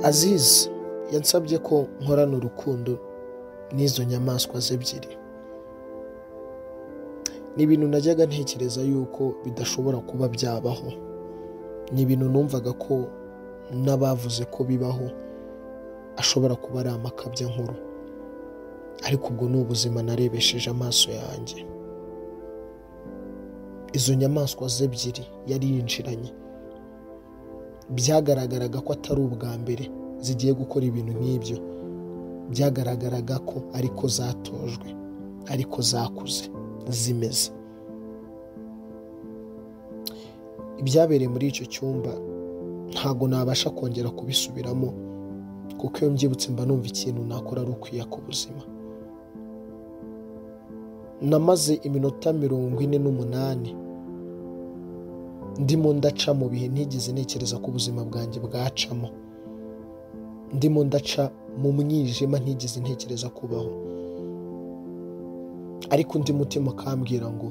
aziz yansabye ko nkorana urukundo n'izo nyamaswa ze ebyiri ni ibintu najyaga ntekereza yuko bidashobora kuba byabaho ni ibintu numvaga ko n'abavuze ko bibaho ashobora kuba ari amakabya nkuru ariko ubwo ni ubuzima narebesheje amaso yanjye izo nyamaswa ze ebyiri yari yinjiranye byagaragaraga ko atari ubwa mbere zigiye gukora ibintu nk'ibyo byagaragaraga ko ariko zatojwe ariko zakuze zimeze ibyabereye muri icyo cyumba ntabwo nabasha kongera kubisubiramo kuko iyo mbyibutse mba numva ikintu nakora ari ukwiya ku buzima namaze iminota mirongo ine n'umunani ndimo ndaca mu bihe ntigeze ntekereza ko ubuzima bwanjye bwacamo ndimo ndaca mu mwijima ntigeze ntekereza kubaho ariko undi mutima ukambwira ngo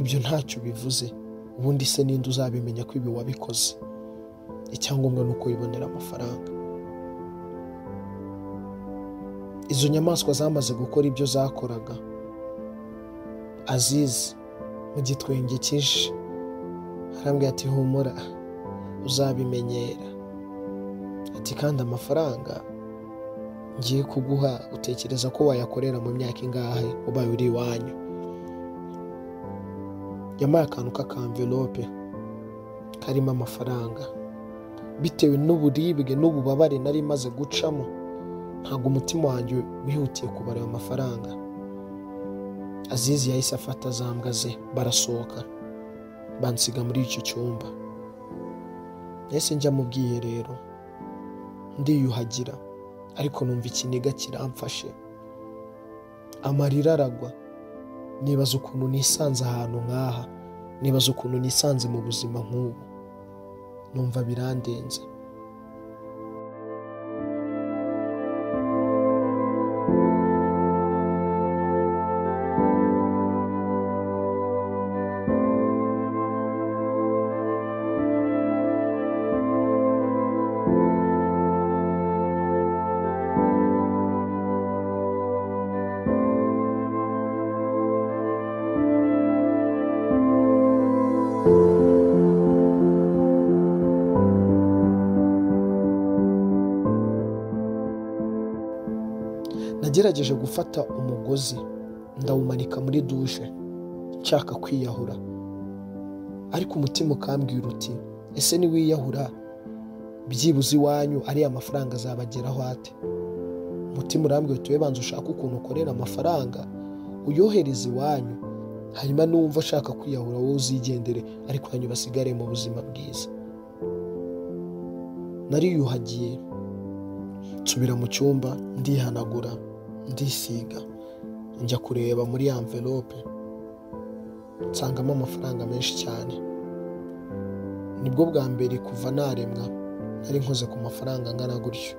ibyo ntacyo bivuze ubundi se ninde uzabimenya ko ibi wabikoze icyangombwa ni uko wibonera amafaranga izo nyamaswa zamaze gukora ibyo zakoraga azizi mu gitwenge cyinshi arambwira ati humura uzabimenyera ati kandi amafaranga ngiye kuguha utekereza ko wayakorera mu myaka ingahe ubaye uri iwanyu yampaye akantu k'akamvelope karimo amafaranga bitewe n'uburibwe n'ububabare nari maze gucamo ntabwo umutima wanjye wihutiye kubara ayo mafaranga azizi yahise afata azambwa ze barasohoka bansiga muri icyo cyumba ese njya mu bwiherero ndiyuhagira ariko numva ikiniga kiramfashe amarira aragwa nibaza ukuntu nisanze ahantu nk'aha nibaza ukuntu nisanze mu buzima nk'ubu numva birandenze nagerageje gufata umugozi ndawumanika muri dushe nshaka kwiyahura ariko umutima ukambwira uti ese niwiyahura byibuze iwanyu ariya mafaranga azabageraho ate umutima urambwira uti banza ushake ukuntu ukorera amafaranga uyohereze iwanyu hanyuma n'uwumva ashaka kwiyahura wowe uzigendere ariko hanyuma basigare mu buzima bwiza nariyuhagiye nsubira mu cyumba ndihanagura ndisiga njya kureba muri ya mvelope nsangamo amafaranga menshi cyane nibwo bwa mbere kuva naremwa nari nkoze ku mafaranga angana gutyo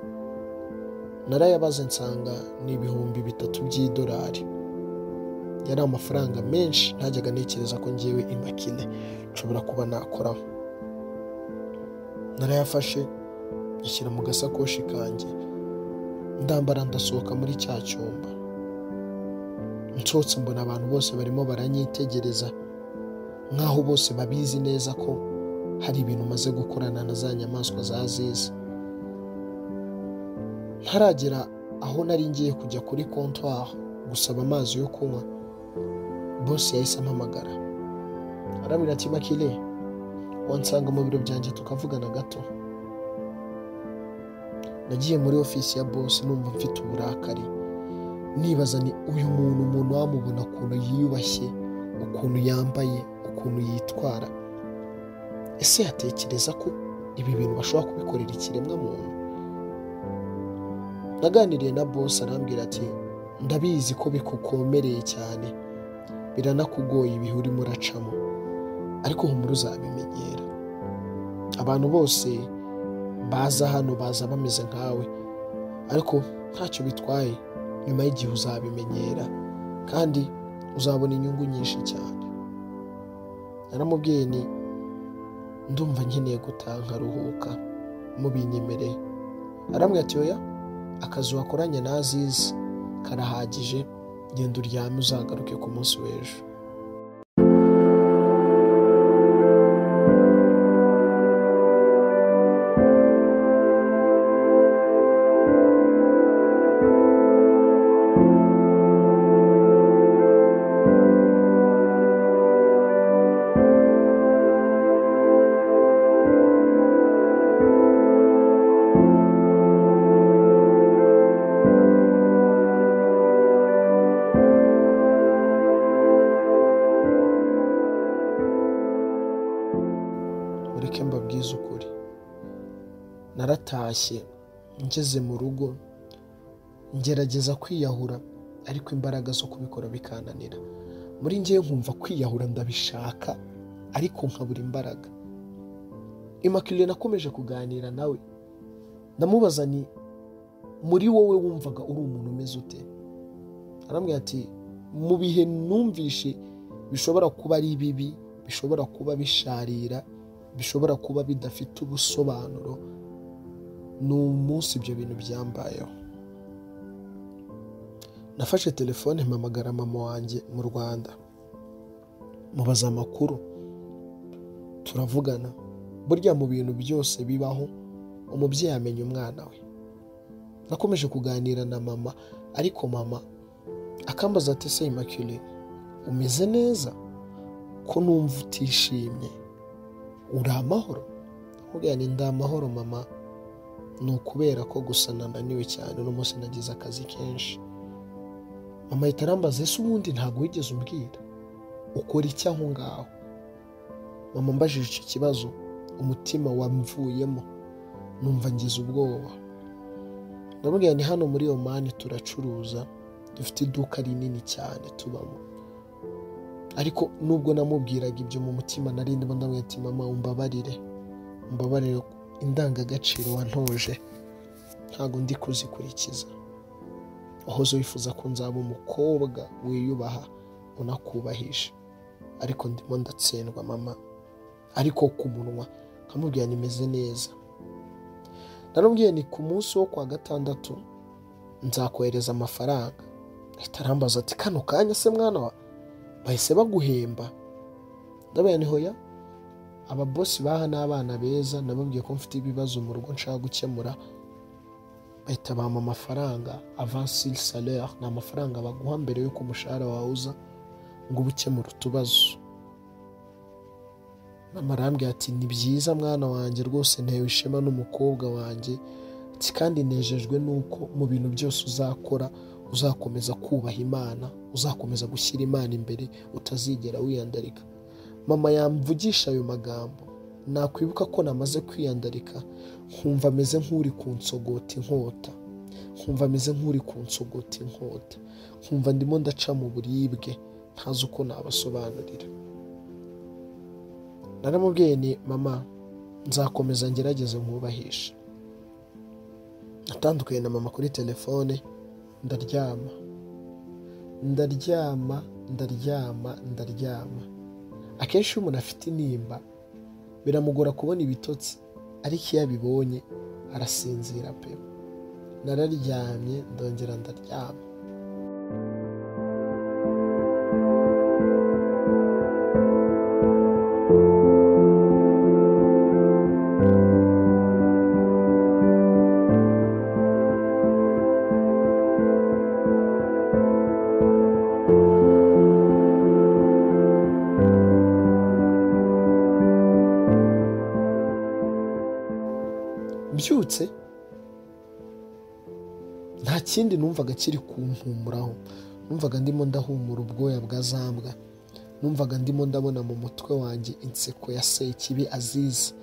narayabaze nsanga ni ibihumbi bitatu by'idolari yari amafaranga menshi ntajyaga ntekereza ko ngewe imakine nshobora kuba nakoraho narayafashe ashyira mu gasakoshi kanjye ndambara ndasohoka muri cya cyumba nsohotse mbona abantu bose barimo baranyitegereza nk'aho bose babizi neza ko hari ibintu umaze gukorana na za nyamaswa zazizi ntaragera aho nari ngiye kujya kuri kontwari gusaba amazi yo kunywa bose yahise ampamagara arambwira ati makire wansanga mu biro byanjye tukavugana gato nagiye muri ofisi ya bose numva mfite uburakari nibaza ni uyu muntu umuntu wamubona ukuntu yiyubashye ukuntu yambaye ukuntu yitwara ese yatekereza ko ibi bintu bashobora kubikorera ikiremwa muntu naganiriye na bose arambwira ati ndabizi ko bikukomereye cyane biranakugoye ibihe urimo uracamo ariko humura uzabimenyera abantu bose baza hano baza bameze nkawe ariko ntacyo bitwaye nyuma y'igihe uzabimenyera kandi uzabona inyungu nyinshi cyane naramubwiye ni ndumva nkeneye gutaha nkaruhuka mubinyemereye aramwe ati oya akazi wakoranye nazizi karahagije genda uryame uzagaruke ku munsi w'ejo mureke mbabwize ukuri naratashye ngeze mu rugo ngerageza kwiyahura ariko imbaraga zo kubikora bikananira muri ngewe nkumva kwiyahura ndabishaka ariko nkabura imbaraga imakirire nakomeje kuganira nawe ndamubaza ni muri wowe wumvaga uri umuntu umeze ute arambwira ati mu bihe numvishe bishobora kuba ari bibi bishobora kuba bisharira bishobora kuba bidafite ubusobanuro ni umunsi ibyo bintu byambayeho nafashe telefone mpamagara mama wanjye mu rwanda mubaza amakuru turavugana burya mu bintu byose bibaho umubyeyi amenya umwana we nakomeje kuganira na mama ariko mama akambaza ati se imakire umeze neza ko numva utishimye uri amahoro aramubwira ni ndi amahoro mama ni ukubera ko gusa nananiwe cyane uno munsi nagize akazi kenshi mama ahita arambaza ese ubundi ntabwo wigeze umbwira ukora iki aho ngaho mama mbajije icyo kibazo umutima wamvuyemo numva ngize ubwoba ndamubwira ni hano muri omani turacuruza dufite iduka rinini cyane tubamo ariko nubwo namubwiraga ibyo mu mutima narindi ndamubwira ati mama umbabarire umbabarire indangagaciro wantoje ntabwo ndi kuzikurikiza wahoze wifuza ko nzaba umukobwa wiyubaha unakubahisha ariko ndimo ndatsindwa mama ariko ku munwa nkamubwira nimeze neza naramubwiye ni ku munsi wo kwa gatandatu nzakohereza amafaranga ahita arambaza ati kano kanya se mwana wa bahise baguhemba ndabona ni hoya ababosi baha n'abana beza nababwiye ko mfite ibibazo mu rugo nshaka gukemura bahita bampa amafaranga avansiri salere ni amafaranga baguha mbere y'uko umushahara wawe uza ngo ube ukemura utubazo mama arambwira ati ni byiza mwana wanjye rwose ntewe ishema n'umukobwa wanjye ati kandi nejejwe nuko mu bintu byose uzakora uzakomeza kubaha imana uzakomeza gushyira imana imbere utazigera wiyandarika mama yamvugisha ayo magambo nakwibuka ko namaze kwiyandarika nkumva ameze nk'uri ku nsogota inkota nkumva ameze nk'uri ku nsogota inkota nkumva ndimo ndaca mu buribwe ntazi uko nabasobanurira naramubwiye ni mama nzakomeza ngerageze nkubahishe natandukanye na mama kuri telefone ndaryama ndaryama ndaryama ndaryama akenshi iyo umuntu afite intimba biramugora kubona ibitotsi ariko iyo abibonye arasinzira pe nararyamye ndongera ndaryama mbyutse nta kindi numvaga kiri kumpumuraho numvaga ndimo ndahumura ubwoya bwa zambwa numvaga ndimo ndabona mu mutwe wanjye inseko ya sekibi azizi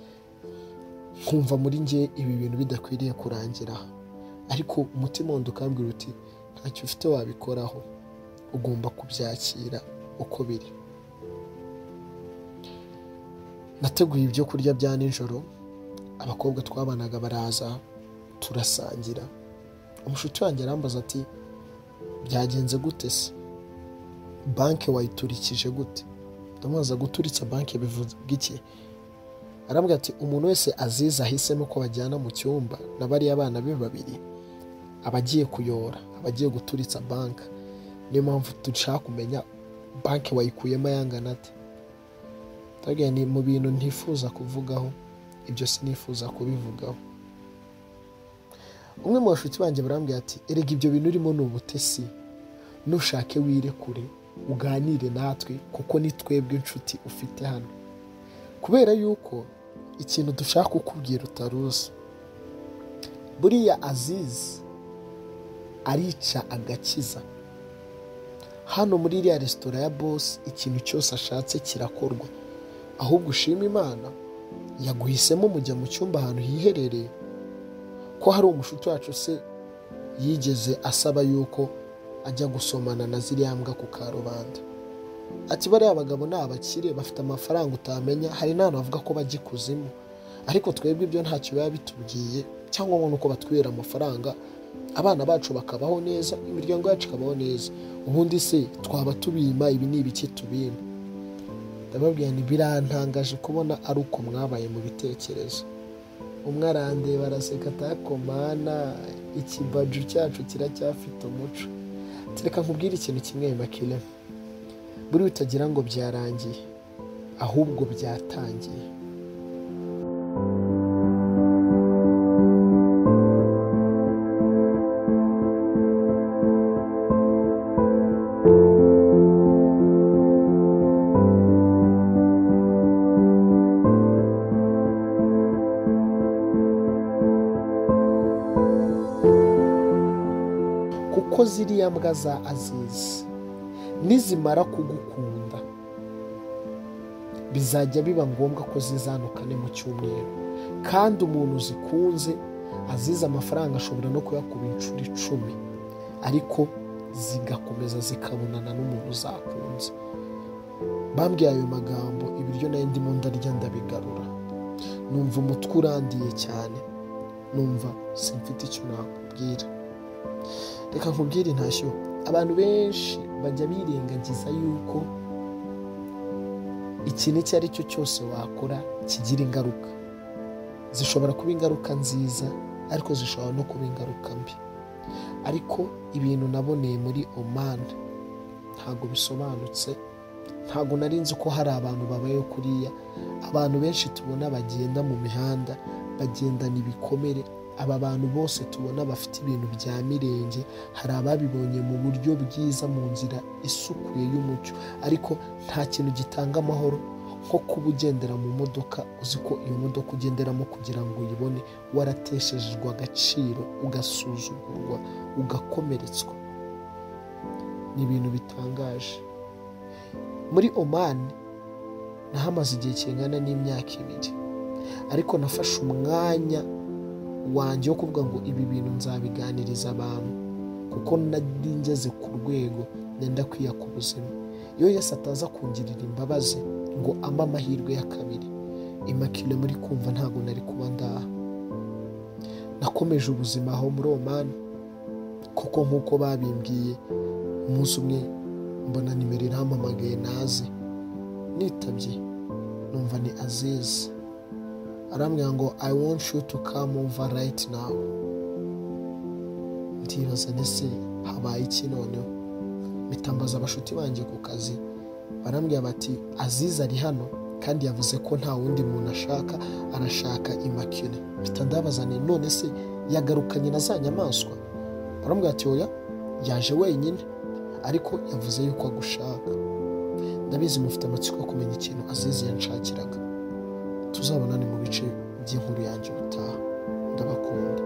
nkumva muri nge ibi bintu bidakwiriye kurangira aha ariko umutima wanjye ukambwira uti ntacyo ufite wabikoraho ugomba kubyakira uko biri nateguye ibyo kurya bya nijoro abakobwa twabanaga baraza turasangira umushuti wanjye arambaza ati byagenze gute se banki wayiturikije gute ndamubaza guturitsa banki bivuga iki arambwira ati umuntu wese azize ahisemo ko bajyana mu cyumba na bariya bana be babiri aba agiye kuyora aba agiye guturitsa banki niyo mpamvu dushaka kumenya banki wayikuyemo yangana ate ndabwira ni mu bintu ntifuza kuvugaho ibyo sinifuza kubivugaho umwe mu bashuti banjye barambwira ati erega ibyo bintu urimo ni ubutesi nushake wirekure uganire natwe kuko ni twebwe inshuti ufite hano kubera yuko ikintu dushaka kukubwira utaruzi buriya azizi arica agakiza hano muri iriya resitora ya bosi ikintu cyose ashatse kirakorwa ahubwo ushima imana yaguhisemo mujya mu cyumba ahantu hiherereye ko hari umushuti wacu se yigeze asaba yuko ajya gusomana na ziriya mbwa ku karubanda ati bariya bagabo ni abakire bafite amafaranga utamenya hari n'ahantu bavuga ko bajya ikuzimu ariko twebwe ibyo ntacyo biba bitubwiye cyangwa ngo ni uko batwihera amafaranga abana bacu bakabaho neza imiryango yacu ikabaho neza ubundi se twaba tubima ibi ni ibiki tubima ndababwira nti birantangaje kubona ari uko mwabaye mu bitekerezo umwe arandeba araseka atakomana ikibaju cyacu kiracyafite umuco reka nkubwire ikintu kimwe makire buri utagira ngo byarangiye ahubwo byatangiye kuko ziriya mbwa za azizi nizimara kugukunda bizajya biba ngombwa ko zizanukane mu cyumweru kandi umuntu zikunze azize amafaranga ashobora no kuyakuba inshuro icumi ariko zigakomeza zikabonana n'umuntu zakunze bambwiye ayo magambo ibiryo nayo ndimo ndarya ndabigarura numva umutwe urandiye cyane numva simfite icyo nakubwira reka nkubwire intashyo abantu benshi bajya birengagiza yuko ikintu icyo ari cyo cyose wakora kigira ingaruka zishobora kuba ingaruka nziza ariko zishobora no kuba ingaruka mbi ariko ibintu naboneye muri omani ntabwo bisobanutse ntabwo nari nzi ko hari abantu babayeho kuriya abantu benshi tubona bagenda mu mihanda bagendana ibikomere aba bantu bose tubona bafite ibintu bya mirenge hari ababibonye mu buryo bwiza mu nzira isukuye y'umucyo ariko nta kintu gitanga amahoro nko kuba ugendera mu modoka uzi ko iyo modoka ugenderamo kugira ngo uyibone warateshejwe agaciro ugasuzugurwa ugakomeretswa ni ibintu bitangaje muri omani nahamaze igihe kingana n'imyaka ibiri ariko nafashe umwanya wanjye wo kuvuga ngo ibi bintu nzabiganiriza abantu kuko nari ngeze ku rwego nenda kwiya ku buzima iyo yesi ataza kungirira imbabazi ngo ampe amahirwe ya kabiri imakire muri kumva ntabwo nari kuba ndaha nakomeje ubuzima aho muri omani kuko nk'uko babimbwiye umunsi umwe mbona nimero irahamamagaye naze nitabye numva ni azizi arambwira ngo i want you to come over right now ndibaza ndetse habaye iki noneho bitambaza abashuti banjye ku kazi barambwira bati aziza ari hano kandi yavuze ko nta wundi muntu ashaka arashaka imakire bitandabazane none se yagarukanye na za nyamaswa barambwira ati oya yaje wenyine ariko yavuze yuko agushaka ndabizi mufite amatsiko yo kumenya ikintu azizi yanshakiraga tuzabonane mu bice by'inkuru yanjye ubutaha ndabakunda